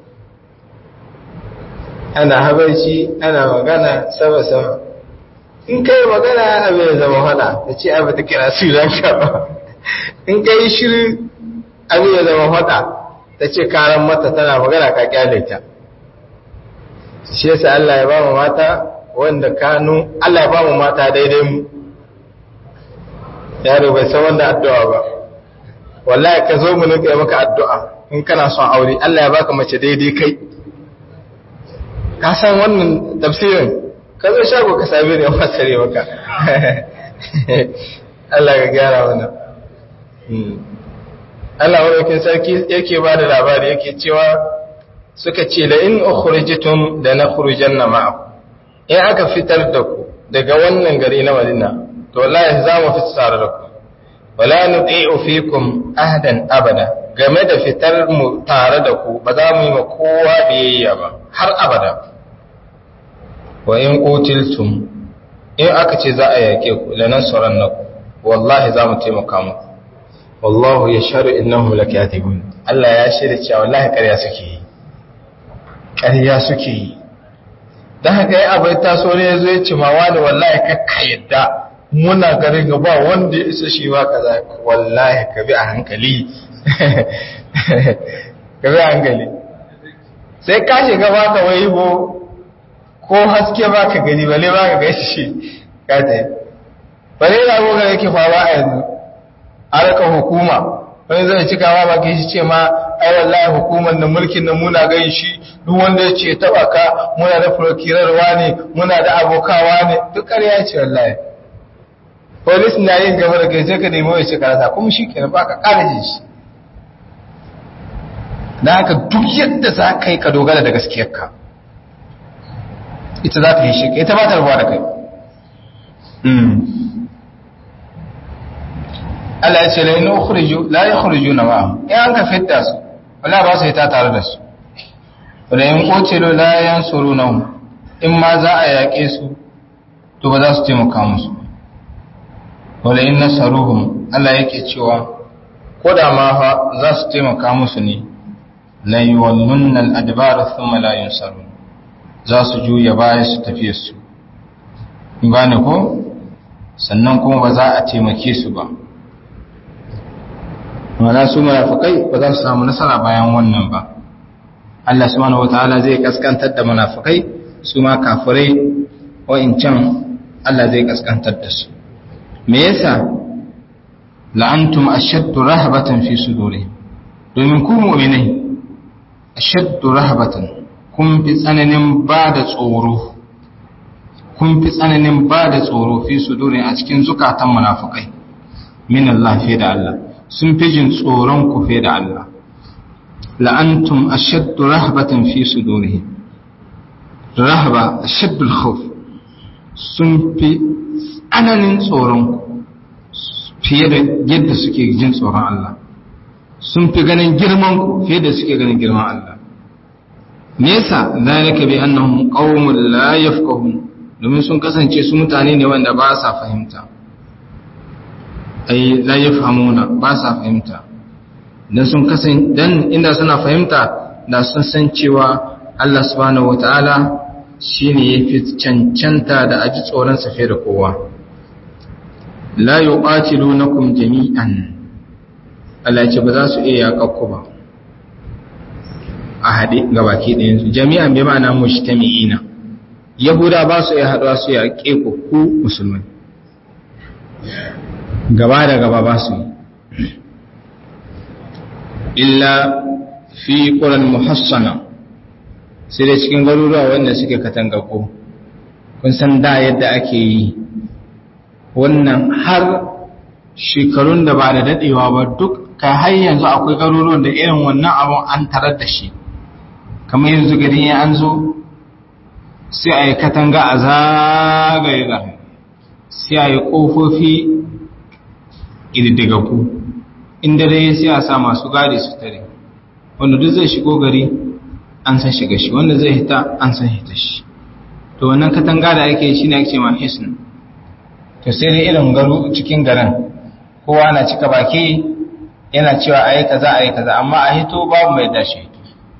A: ana habaici ana magana sama-sama in kai magana abin ya zama hana da ce abin ta kira su ranka ba in kai shiru abin ya zama hada ta ce karan mata tana magana ka kyale ta shi yasa Allah ya ba mu mata wanda kanu Allah ya ba mu mata daidai mu yaro bai san wanda addu'a ba wallahi ka zo mu nuka maka addu'a in kana son aure Allah ya baka mace daidai kai ka san wannan tafsirin ka zo shago ka same ni fasare maka Allah ka gyara wannan Allah wadakin sarki yake ba da labari yake cewa suka ce la in ukhrijtum da nakhrujanna ma'akum in aka fitar da ku daga wannan gari na Madina to wallahi za mu fitar tare da ku wala nuti'u fikum ahdan abada game da fitar mu tare da ku ba za mu yi ma kowa biyayya ba har abada wa in qutiltum in aka ce za a yake ku la nansurannakum wallahi za mu taimaka muku wallahu yashhadu innahum lakatibun Allah ya shirya cewa wallahi ƙarya suke yi ƙarya suke yi dan haka yi abai taso ne yazo ya ce ma wani wallahi kakka yadda muna garin ga ba wanda ya isa shi ba kaza wallahi ka bi a hankali ka bi a hankali sai ka shiga ba ka wai bo ko haske ba ka gani bale ba ka gaishe shi ka ta yi bale da abubuwan yake faruwa a yanzu harkar hukuma wani zai cika ma ba shi ce ma ai wallahi hukumar da mulkin nan muna gan shi duk wanda ya ce taba ka muna da prokirarwa ne muna da abokawa ne duk ƙarya ce wallahi polis na yin gaba da kai sai ka nemi wai karasa kuma shi kenan ba ka ƙara jin shi da haka duk yadda za ka yi ka dogara da gaskiyarka ita za ta yi shi ita ba ta rubuwa da kai Allah ya ce la in ukhriju la yukhrijuna ma in an ka fitta su wala ba su yi ta tare da su wala in qutilu la yansuruna in ma za a yaƙe su to ba za su taimaka musu wala in nasaruhum Allah yake cewa ko da ma fa za su taimaka musu ne la yuwallunna al-adbar thumma la yunsarun za su juya baya su tafi su in gane ko sannan kuma ba za a taimake su ba wala su munafikai ba za su samu nasara bayan wannan ba Allah subhanahu wataala zai kaskantar da munafikai su ma kafirai wa'incan Allah zai kaskantar da su me yasa la'antum ashaddu rahbatan fi sudurihim domin ku mu'minai ashaddu rahbatan kun fi tsananin ba da tsoro kun fi tsananin ba da tsoro fi sudurihim a cikin zukatan munafikai min Allah fi da Allah sun fi jin tsoron ku fi da Allah la'antum ashaddu rahbatan fi sudurihim rahba ashaddu al-khawf sun fi tsananin tsoron fiye da yadda suke jin tsoron Allah sun fi ganin girman ku fiye da suke ganin girman Allah nesa zalika bi annahum qaumun la yafqahun domin sun kasance su mutane ne wanda ba sa fahimta ai la yafhamuna ba sa fahimta dan sun kasance dan inda suna fahimta da sun san cewa Allah subhanahu wataala shine yafi cancanta da aji tsoron sa fiye da kowa la yuqatilunakum jami'an Allah ce ba za su iya yakakku ba a hade gabaki ɗayan su jami'an bai ma'ana mujtami'ina yahuda ba su iya haɗuwa su yaƙe ku ku musulmai gaba da gaba ba su yi illa fi ƙuran muhassana sai da cikin garuruwa wanda suke katangako kun san da yadda ake yi wannan har shekarun da ba da daɗewa ba duk ka har yanzu akwai garuruwan da irin wannan abun an tarar da shi kamar yanzu gari ya an zo sai a yi katanga a zagaye gari sai a yi ƙofofi ƙididdigaggu inda dai sai a sa masu gadi su tare wanda duk zai shigo gari an san shiga shi wanda zai hita an san hita shi to wannan katanga da ake shi ne ake ma hisn to sai dai irin garu cikin garin kowa na cika baki yana cewa a yi kaza a yi kaza amma a hito babu mai dashi hito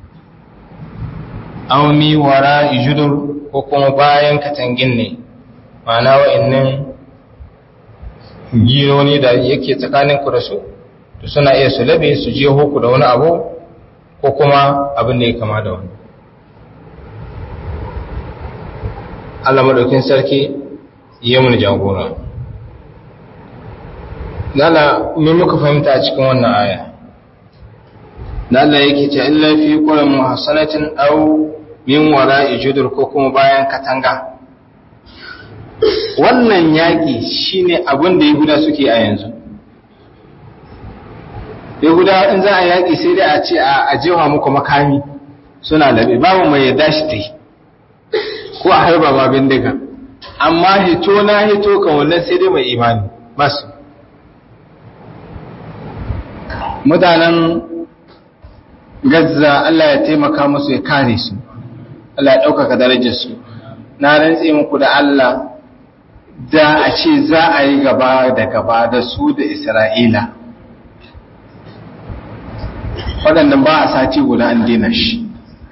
A: aumi wara ijudur ko kuma bayan katangin ne ma'ana wa'annan gironi da yake tsakanin ku da su to suna iya su labe su je hoku da wani abu ko kuma abin da ya kama da wani Allah madaukin sarki ya mun jagora Lala me muka fahimta a cikin wannan aya Lala yake ce illa fi qura muhassanatin aw min wara'i judur ko kuma bayan katanga wannan yaƙi shine abin da yahuda suke a yanzu yahuda in za a yaƙi sai dai a ce a ajewa muku makami suna labe babu mai yadda shi ta yi ko a harba ba bindiga amma hito na hito kan wannan sai dai mai imani basu mutanen gazza Allah ya taimaka musu ya kare su Allah ya ɗaukaka darajarsu na rantse muku da Allah da a ce za a yi gaba da gaba da su da Isra'ila waɗannan ba a sati guda an dina shi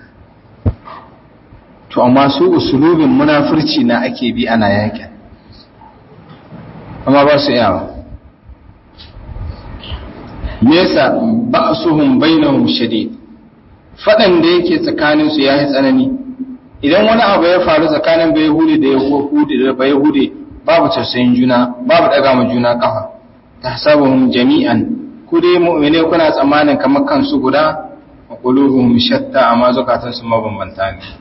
A: to amma su usulubin munafurci na ake bi ana yakin amma ba su yawa nesa ba su hun bainahum shadid faɗan da yake tsakaninsu ya yi tsanani idan wani abu ya faru tsakanin bai hude da yahudi da bai hude babu tausayin juna babu daga ma juna kafa tahsabuhum jami'an ku dai mu'mine kuna tsammanin kamar kansu guda wa qulubuhum shatta amma zakatun su mabambanta ne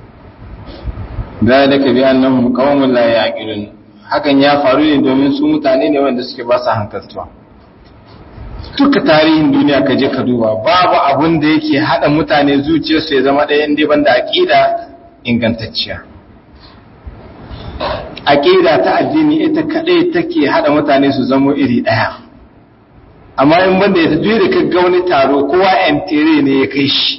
A: dalika bi annahum qaumun la yaqilun hakan ya faru ne domin su mutane ne wanda suke ba su hankaltuwa duka tarihin duniya ka je ka duba babu abun da yake hada mutane zuciyarsu ya zama ɗaya inda banda aqida ingantacciya aqida ta addini ita kadai take hada mutane su zama iri ɗaya amma in banda ya tafi da kaga wani taro kowa yan tere ne ya kai shi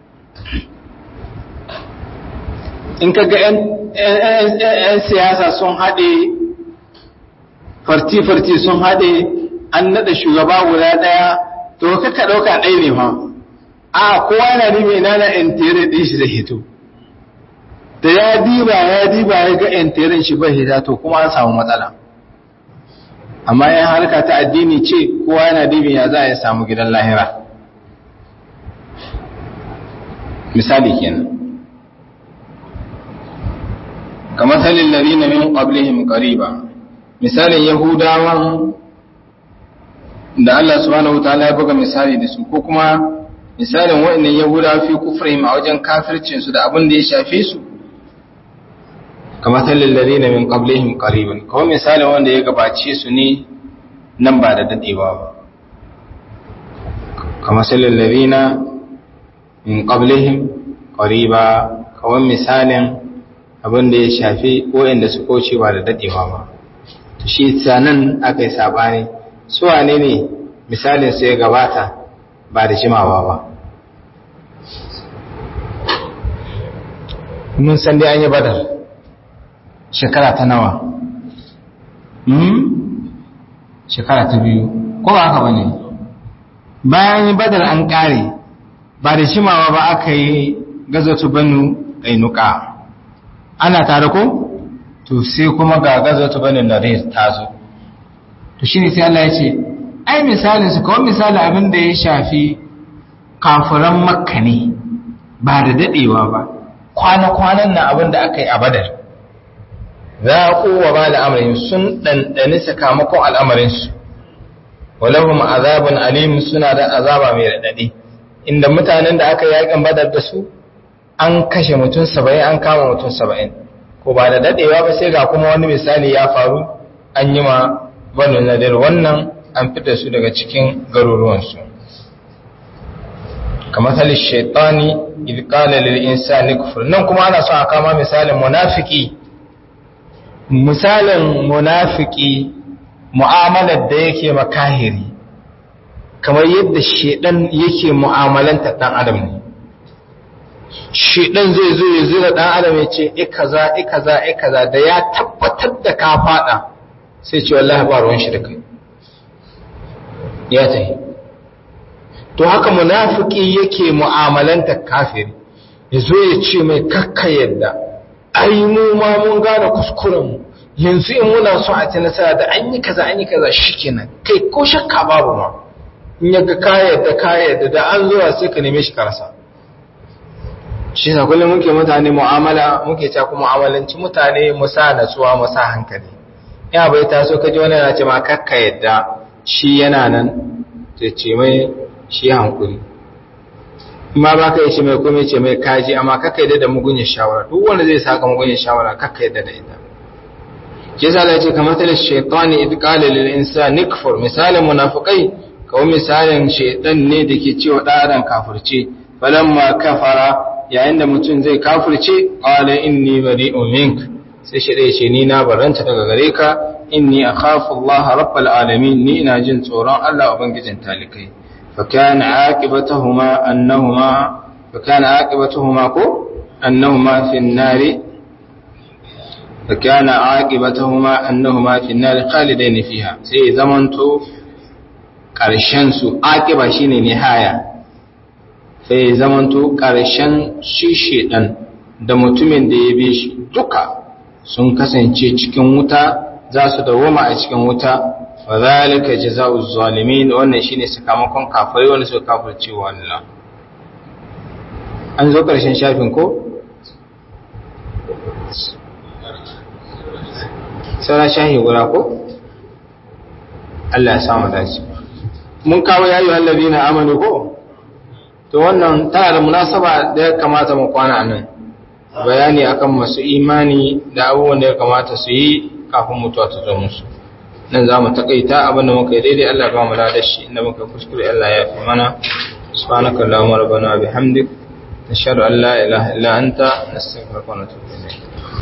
A: in kaga yan siyasa sun haɗe farti-farti sun haɗe an naɗa shugaba guda ɗaya to kaka ɗauka ɗaya ne fa a kowa yana nime ina na yan tere ɗin shi zai hito da ya diba ya diba ya ga yan teren shi bai hita to kuma an samu matsala amma yan harka ta addini ce kowa yana dibin ya za a samu gidan lahira misali kenan kamar salin lalina min qablihim qariba misalin yahudawan da Allah subhanahu wataala ya buga misali da su ko kuma misalin waɗannan yahudawa fi kufrihim a wajen kafircin su da abin da ya shafe su kamar salin lalina min qablihim qariban kawai misalin wanda ya gabace su ne nan ba da dadewa ba kamar salin lalina min qablihim qariba kawai misalin abin da ya shafi waɗanda su kauce ba da dadewa ba to shi sanan aka yi sabani su wane ne misalin su ya gabata ba da jimawa ba mun san dai an yi badar shekara ta nawa shekara ta biyu ko ba haka ba ne bayan yi badar an kare ba da jimawa ba aka yi gazatu banu ƙainuka ana tare ko to sai kuma ga gazatu banu nadir ta zo to shine sai Allah ya ce ai misalin su kawai misali abin da ya shafi kafiran makka ne ba da dadewa ba kwana-kwanan na abin da aka yi a badar za a kowa ba da amarin sun ɗanɗani sakamakon al'amarinsu walahum azabun alim suna da azaba mai radadi inda mutanen da aka yakin badar da su an kashe mutum 70 an kama mutum 70 ko ba da dadewa ba sai ga kuma wani misali ya faru an yi ma banu nadir wannan an fita su daga cikin garuruwansu kamar halin shaitani idkala lil insani kufur nan kuma ana so a kama misalin munafiki misalin munafiki mu'amalar da yake makahiri kamar yadda shedan yake mu'amalanta dan adam ne shedan zai zo ya zura dan adam ya ce e kaza e kaza e kaza da ya tabbatar da ka fada sai ce wallahi ba ruwan shi da kai ya tafi to haka munafiki yake mu'amalanta kafiri ya zo ya ce mai kakka yadda ai mu ma mun gane kuskuren mu yanzu in muna so a ci nasara da an yi kaza an yi kaza shikenan kai ko shakka babu ma in ya ga ka yadda ka yadda da an zuwa sai ka neme shi karasa shi na kullum muke mutane mu'amala muke ta kuma mu'amalanci mutane mu sa natsuwa mu sa hankali ya bai taso ka ji wani yana ce ma kakka yadda shi yana nan sai ce mai shi hankuri ma ba ka yi ce mai kome ce mai kaji amma kakka yadda da mugunyar shawara duk wanda zai saka mugunyar shawara kakka yadda da ita ke sa da ce kamar talin shaitani idh qala lil insani kfur misalin munafiqai kawai misalin shaitan ne da ke cewa ɗaran kafirce falamma kafara yayin da mutum zai kafirce qala inni bari'un mink sai shi ya ce ni na baranta daga gare ka inni akhafu Allah rabbal alamin ni ina jin tsoron Allah ubangijin talikai fa kana aqibatuhuma annahuma fa kana aqibatuhuma ko annahuma fi an-nari fa kana aqibatuhuma annahuma fi an-nari khalidain fiha sai zamanto karshen su aqiba shine nihaya sai zamanto karshen shi shedan da mutumin da ya bi shi duka sun kasance cikin wuta za su dawoma a cikin wuta wa zalika jazaa'u zalimin wannan shine sakamakon kafirai wanda suka kafirce wa Allah an zo karshen shafin ko sauran shahi guda ko Allah ya samu dace mun kawo yayi allazina amanu ko to wannan tana da munasaba da ya kamata mu kwana nan bayani akan masu imani da abubuwan da ya kamata su yi kafin mutuwa ta zo musu nan za mu takaita abin da muka yi daidai Allah ba mu da shi inda muka kuskure Allah ya fi mana subhanaka allahumma rabbana bihamdik nashhadu an la ilaha illa anta nastaghfiruka wa natubu ilayk